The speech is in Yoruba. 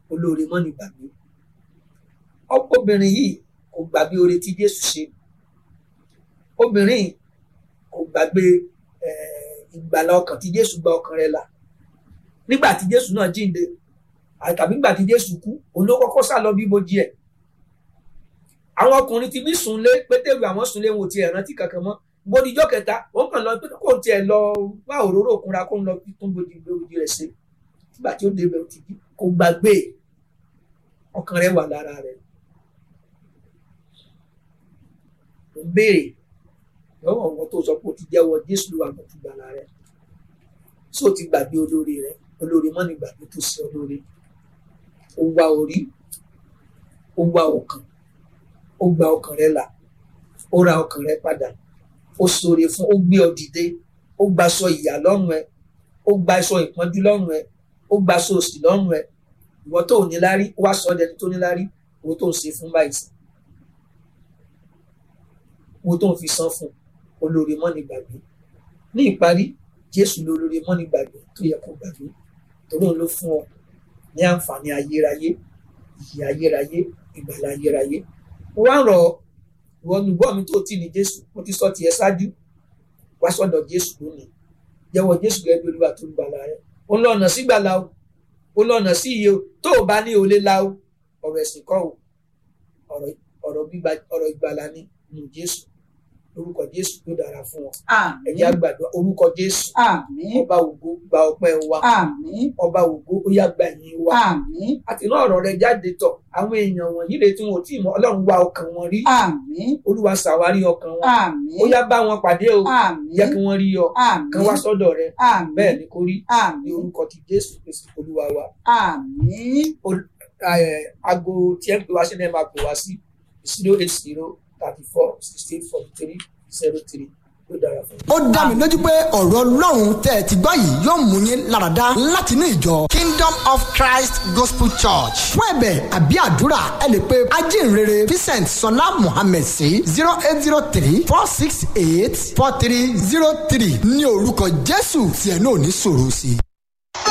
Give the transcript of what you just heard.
olóore mọ́ ní gbàgbé obìnrin yìí kò gbàgbé oore tí Jésù ṣe obìnrin yìí kò gbàgbé ìgbàlà ọkàn tí Jésù gba ọkàn rẹ̀ là nígbà tí Jésù náà jíǹde tàbí nígbà tí Jésù kú òun ló kọ́kọ́ sá lọ bí ibojì ẹ̀ àwọn ọkùnrin ti bí sùnlé pétérù àwọn sùnlé wọn ò tiẹ̀ rántí kankan mọ́ gbódìjọ́ kẹta wọ́n kàn lọ pé kò tiẹ̀ lọ wá òróró òkunra kó ń lọ tún bójú ìgbéwòjì rẹ̀ ṣe nígbà tí ó débẹ̀ ó ti jí kò gbàgbé ọkàn rẹ̀ wà lára rẹ̀ ó béèrè lọ́wọ́ wọn tó sọ pé ó ti jẹ́wọ́ Jésù ló wà mọ́tò gbàlà rẹ̀ tí ó ti gbàgbé olórí rẹ̀ olórí mọ́ni gbàgbé tó ṣe olórí ó wá orí ó wá ọkàn ó gba ọkàn rẹ̀ là ó ra ọkàn rẹ̀ padà ó ṣoore fún ó gbé ọ dìde ó gbaṣọ ìyà lọ́rùn ẹ ó gbaṣọ ìpọ́njú lọ́rùn ẹ ó gbaṣọ òṣì lọ́rùn ẹ ìwọ tó ò ní lárí ó wá sọ ọ́ dẹni tó ní lárí owó tó ń ṣe fún báyìí sí owó tó ń fi san fún olóore mọ́ni gbàgbé ní ìparí Jésù ló olóore mọ́ni gbàgbé tó yẹ kó gbàgbé torí òun ló fún ọ ní àǹfààní ayérayé ìyè ayérayé ìgbàlà ayérayé mo wá ń rọ̀ ọ́ ìwọ olùgbọ́ mi tó tì ní Jésù mo ti sọ tiẹ̀ ṣáájú wá sọ́dọ̀ Jésù lónìí jẹ́wọ́ Jésù gẹ́gẹ́ bí Olúwa tó ń gbàlà rẹ ó ń lọ ọ̀nà sí gbàlà o ó ń lọ ọ̀nà sí iye o tó o bá ní o lè la o ọ̀rọ̀ ẹ̀sìn kọ́ o ọ̀rọ̀ ìgbàlà ni nù Jésù orúkọ Jésù tó dára fún ọ ẹ̀jẹ̀ àgbàdo orúkọ Jésù ọba ògo gba ọpẹ́ wa ọba ògo ó yá gba ẹ̀yìn wa àti náà ọ̀rọ̀ rẹ jáde tọ̀ àwọn èèyàn wọ̀nyí lè tí wọn ò tí ì mọ̀ Ọlọ́run wá ọkàn wọn rí Olúwa ṣàwárí ọkàn wọn ó yá bá wọn pàdé o jẹ́ kí wọ́n rí ọ kàn wá sọ́dọ̀ rẹ bẹ́ẹ̀ ni kò rí ní orúkọ ti Jésù Kristi Olúwa wa aago tí ẹ ń pè wá sí ẹ máa pè wá sí zero eight zero thirty four sixty eight forty three zero three ó dá mi lójú pé ọ̀rọ̀ ọlọ́run tẹ́ ẹ ti gbọ́ yìí yóò mú yín láradá láti ní ìjọ Kingdom of Christ Gospel Church fún ẹ̀bẹ̀ àbí àdúrà ẹ lè pe ajínrere Vincent Sọlá Mohammed sí zero eight zero three four six eight four three zero three ní orúkọ Jésù tí ẹ náà ní sọ̀rọ̀ sí i.